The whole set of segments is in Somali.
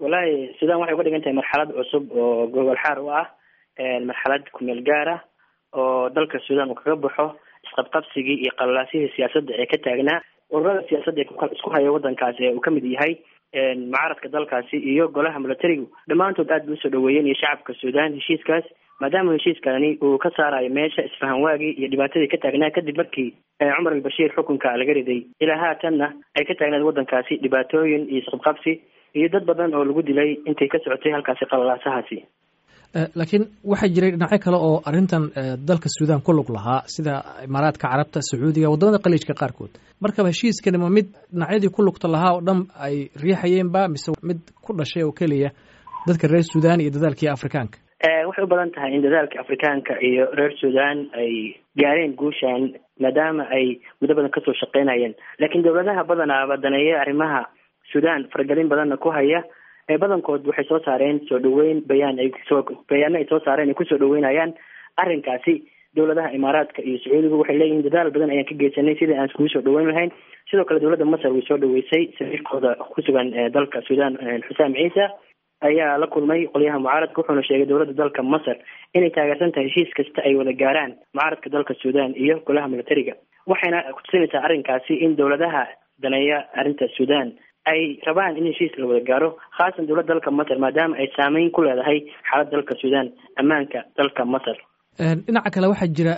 wallahi sudan waxay uga dhigan tahay marxalad cusub oo gogol xaar u ah marxalad kumeel gaar ah oo dalka sudan uu kaga baxo isqabqabsigii iyo qalalaasihii siyaasadda ee ka taagnaa ururada siyaasadda ee isku haya wadankaasi ee uu kamid yahay mucaaradka dalkaasi iyo golaha milatarigu dhammaantood aad bay usoo dhaweeyeen iyo shacabka sudan heshiiskaas maadaama heshiiskani uu ka saarayo meesha isfahan waagii iyo dhibaatadii ka taagnaa kadib markii cumar albashiir xukunka laga riday ilaa haatanna ay ka taagnaed wadankaasi dhibaatooyin iyo isqabqabsi iyo dad badan oo lagu dilay intay ka socotay halkaasi qalalaasahaasi laakiin waxaa jiray dhinacyo kale oo arrintan dalka suudan ku lug lahaa sida imaaraadka carabta sacuudiga waddamada khaliijka qaarkood markaba heshiiskani ma mid dhinacyadii ku lugta lahaa oo dhan ay riixayeenba mise mid ku dhashay oo keliya dadka reer suudan iyo dadaalkii afrikaanka waxay u badan tahay in dadaalka afrikaanka iyo reer suudan ay gaareen guushan maadaama ay muddo badan kasoo shaqeynayeen laakiin dowladaha badanaaba daneeya arrimaha sudan faragelin badanna ku haya badankood waxay soo saareen soo dhaweyn bayaan ay soo bayaano ay soo saareen ay kusoo dhaweynayaan arrinkaasi dowladaha imaaraadka iyo sacuudiga waxay leeyihiin dadaal badan ayaan ka geysanay sidai aan iskugu soo dhaweyn lahayn sidoo kale dowladda masar way soo dhaweysay safiirkooda kusugan dalka sudan xusaam ciisa ayaa la kulmay qolyaha mucaaradka wuxuuna sheegay dowladda dalka masar inay taageersan tahay heshiis kasta ay wada gaaraan mucaaradka dalka sudan iyo golaha milatariga waxayna kutusinaysaa arrinkaasi in dowladaha daneeya arrinta sudan ay rabaan in heshiis la wada gaaro khaasan dowladda dalka masar maadaama ay saameyn ku leedahay xaaladda dalka sudan ammaanka dalka masar dhinaca kale waxaa jira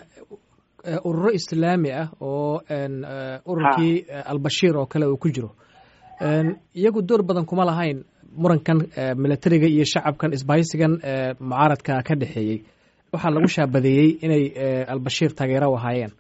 ururo islaami ah oo ururkii albashiir oo kale uu ku jiro iyagu door badan kuma lahayn murankan milatariga iyo shacabkan isbahaysigan mucaaradka ka dhexeeyey waxaa lagu shaabadeeyey inay albashiir taageero u ahaayeen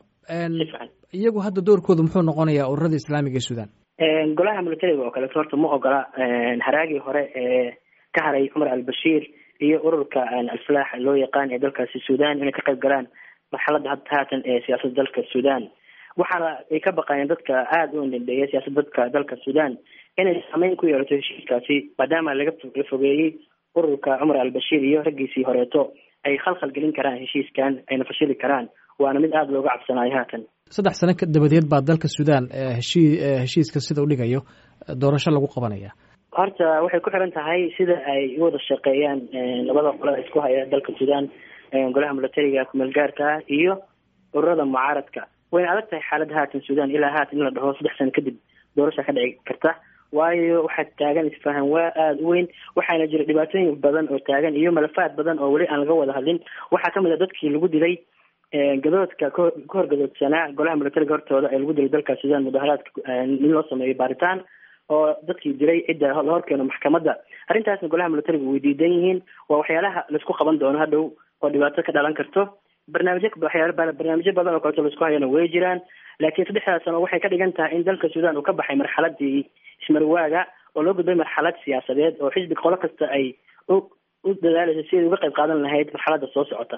iyagu hadda doorkoodu muxuu noqonayaa ururada islaamiga ee sudan golaha milatariga oo kaleeto horta ma ogola haraagii hore ee ka haray cumar albashiir iyo ururka alfalaax loo yaqaan ee dalkaasi sudan inay ka qayb galaan marxaladda hadda haatan ee siyaasadda dalka sudan waxaana ay ka baqayeen dadka aada u indhendheeya siyaasadda dadka dalka sudan inay saameyn ku yeelato heshiiskaasi maadaama laga la fogeeyey ururka cumar albashiir iyo raggiisii horeeto ay khalkhal gelin karaan heshiiskan ayna fashili karaan waana mid aada looga cabsanayo haatan saddex sano dabadeed baa dalka sudan heshii heshiiska sida u dhigayo doorasho lagu qabanaya horta waxay ku xiran tahay sida ay u wada shaqeeyaan labada qolada isku haya dalka sudan golaha milatariga kumeel gaarka ah iyo ururada mucaaradka wayna adag tahay xaaladda haatan sudan ilaa haatan in la dhaho saddex sano kadib doorasha ka dhici karta waayo waxaa taagan isfahan waa aada u weyn waxaana jira dhibaatooyin badan oo taagan iyo malafaad badan oo weli aan laga wada hadlin waxaa kamid a dadkii lagu dilay gadoodka ka horgadoodsanaa golaha milatariga hortooda ee lagu dilay dalka sudan mudaharaadka in loo sameeyo baaritaan oo dadkii dilay cidda la horkeeno maxkamadda arrintaasna golaha milatariga way diidan yihiin waa waxyaalaha laisku qaban doono hadhow oo dhibaato ka dhalan karto barnaamijyo waxyaala barnaamijyo badan oo kaleeto laisku hayana way jiraan laakiin saddexdaas sano waxay ka dhigan tahay in dalka sudan uu ka baxay marxaladii ismarwaaga oo loo gudbay marxalad siyaasadeed oo xisbi qolo kasta ay u u dadaalaysa si ay uga qayb qaadan lahayd marxaladda soo socota